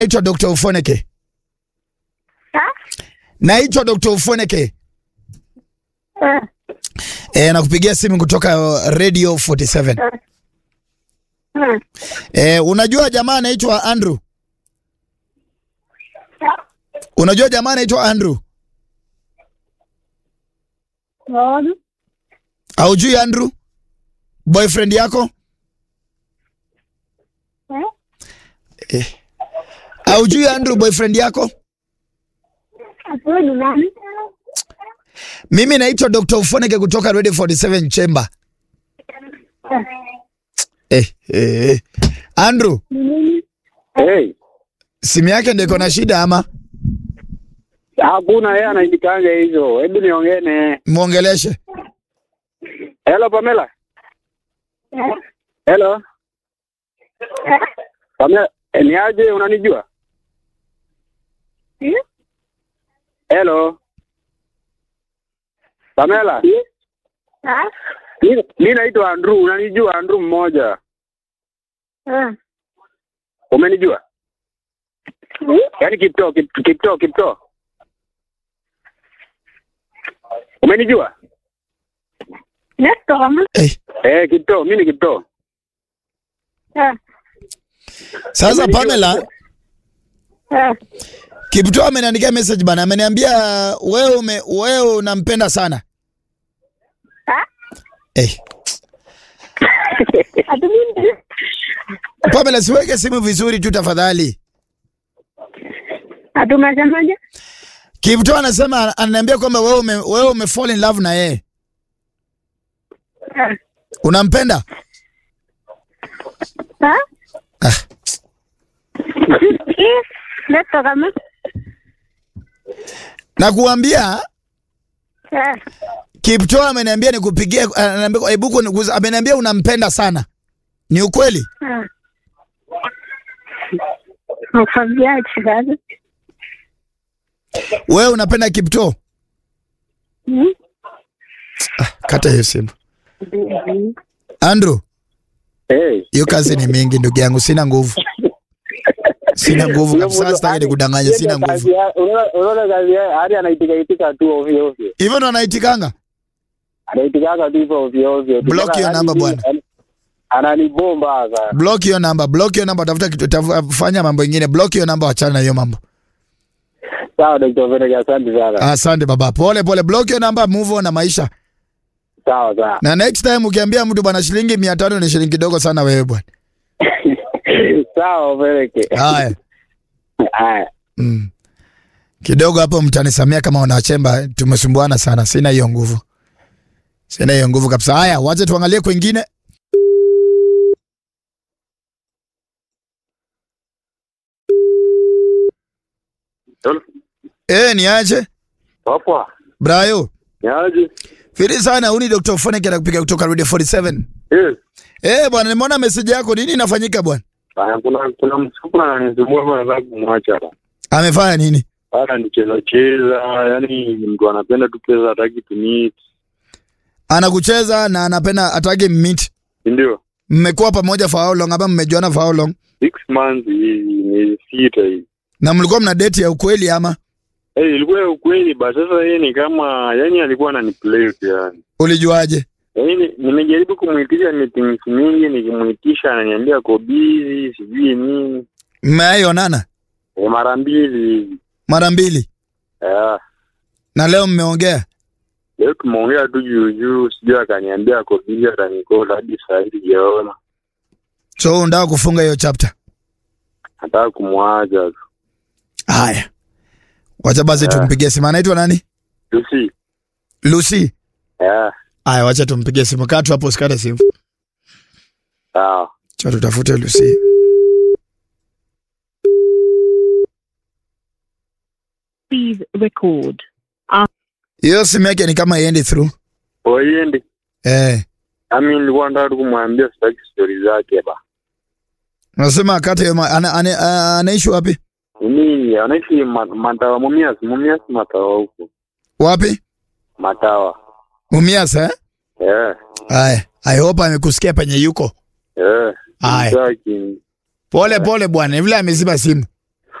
naitwa Dr. Ufoneke. Ha? Naitwa Dr. Ufoneke. Eh, E, nakupigia simu kutoka Radio 47. eh. E, unajua jamaa anaitwa Andrew? Unajua jamaa anaitwa Andrew? Naona. Haujui Andrew? Boyfriend yako? Eh? Eh. Haujui Andrew boyfriend yako? Hapo ni nani? Mimi naitwa Dr. Ufoneke kutoka Radio 47 Chamber. Eh, Eh, eh. Andrew, ni nini? Hey, simu yake ndio iko na shida ama? hakuna yeye anaandikanga hizo. Hebu niongee naye. Muongeleshe. Hello Pamela. Eh, Hello. eh, Pamela, eh, ni aje unanijua? eh, Hello. Pamela, ah, mi- mi naitwa Andrew, unanijua Andrew mmoja. eh. Umenijua? Hmm? Yaani Kipto, Kip- Kipto, Kipto. Umenijua? Neto kama? Eh. Eh, Kipto, mimi ni Kipto. Eh, Sasa Pamela, eh. Kipto ameniandikia message bana, ameniambia wewe ume, wewe unampenda sana. Ah, Eh. ati mimi? Pamela, siweke simu vizuri tu tafadhali. Ati umesemaje? Kipto anasema ananiambia kwamba wewe ume, wewe ume fall in love na yeye. Eh, Unampenda? ah? Ah. Eh, Neto kama? Na kuambia Eh, Kipto ameniambia nikupigie, ananiambia hebu kuniguza, ameniambia unampenda sana. Ni ukweli? eh. Nakwambiaje sasa? Wewe unapenda Kipto? Hmm? Kata hiyo simu. Andrew, Hey. hiyo kazi ni mingi ndugu yangu, sina nguvu. Sina nguvu kabisa, sitaki nikudanganye, sina nguvu. Unaona unaona kazi yake hadi anaitika itika tu ovyo ovyo. Hivyo ndo anaitikanga? Anaitikanga tu hivyo ovyo ovyo. Block hiyo Yaani namba mimi- bwana. Ananibomba sasa. Block hiyo namba, block hiyo namba, tafuta kitu, tafu- fanya mambo ingine. Block hiyo namba, wachana na hiyo mambo. Sawa Dr. Venega, asante sana. Asante baba, pole pole. Block hiyo namba, move on na maisha. Sawa sawa. Na next time ukiambia mtu bwana, shilingi mia tano ni shilingi kidogo sana wewe bwana. Sawa Veneke. Haya. Haya. Mm. Kidogo hapo mtanisamia kama wanachemba, tumesumbuana sana, sina hiyo nguvu, sina hiyo nguvu kabisa. Haya, wacha tuangalie kwingine. Eh, ni aje Papa. Brayo? Niaje? Firi sana, huni Dr. Foneke anakupiga kutoka Radio 47. Eh. Eh, bwana nimeona message yako, nini inafanyika bwana? Bana kuna kuna msuku ananisumbua bwana nataka kumwacha hapa. Amefanya nini? Bana nicheza cheza, yani mtu anapenda tu pesa hataki to meet. Anakucheza na anapenda atake mmit. Ndio. Mmekuwa pamoja for how long? Ama mmejuana for how long? Six months hivi, miezi sita hivi. Na mlikuwa mna date ya ukweli ama Eh, ilikuwa ya ukweli ba sasa yeye ni kama yani alikuwa ananiplay tu yani. ulijuaje? Yaani nimejaribu kumuitisha meetings mingi nikimuitisha ananiambia ako busy sijui nini. Mmeaionana E, mara mbili hivi. mara mbili Ah, na leo mmeongea? leo tumeongea tu juu juu, sijui akaniambia ako busy atanikola hadi saa hii sijaona. So unataka kufunga hiyo chapter? Nataka kumwacha tu. Haya, wacha basi Yeah. tumpigie simu. Anaitwa nani? Lucy. Lucy. Yeah, Haya, wacha tumpigie simu. Kaa tu hapo, usikate simu. sawa. Cha tutafute Lucy. Please record. Hiyo simu yake ni kama iendi through. Oiendi. Eh, Ami nilikuwa nataka tu kumwambia sitaki stori zake ba. unasema akate hiyo. ma- Ana, ana, ana, anaishi wapi? Mimi anaishi ma- Matawa Mumias, Mumias Matawa huko. Wapi? Matawa. Mumias eh? Eh. Haya, I hope amekusikia penye yuko. Eh. Haya. Sitaki. Pole pole bwana, vile amezima simu.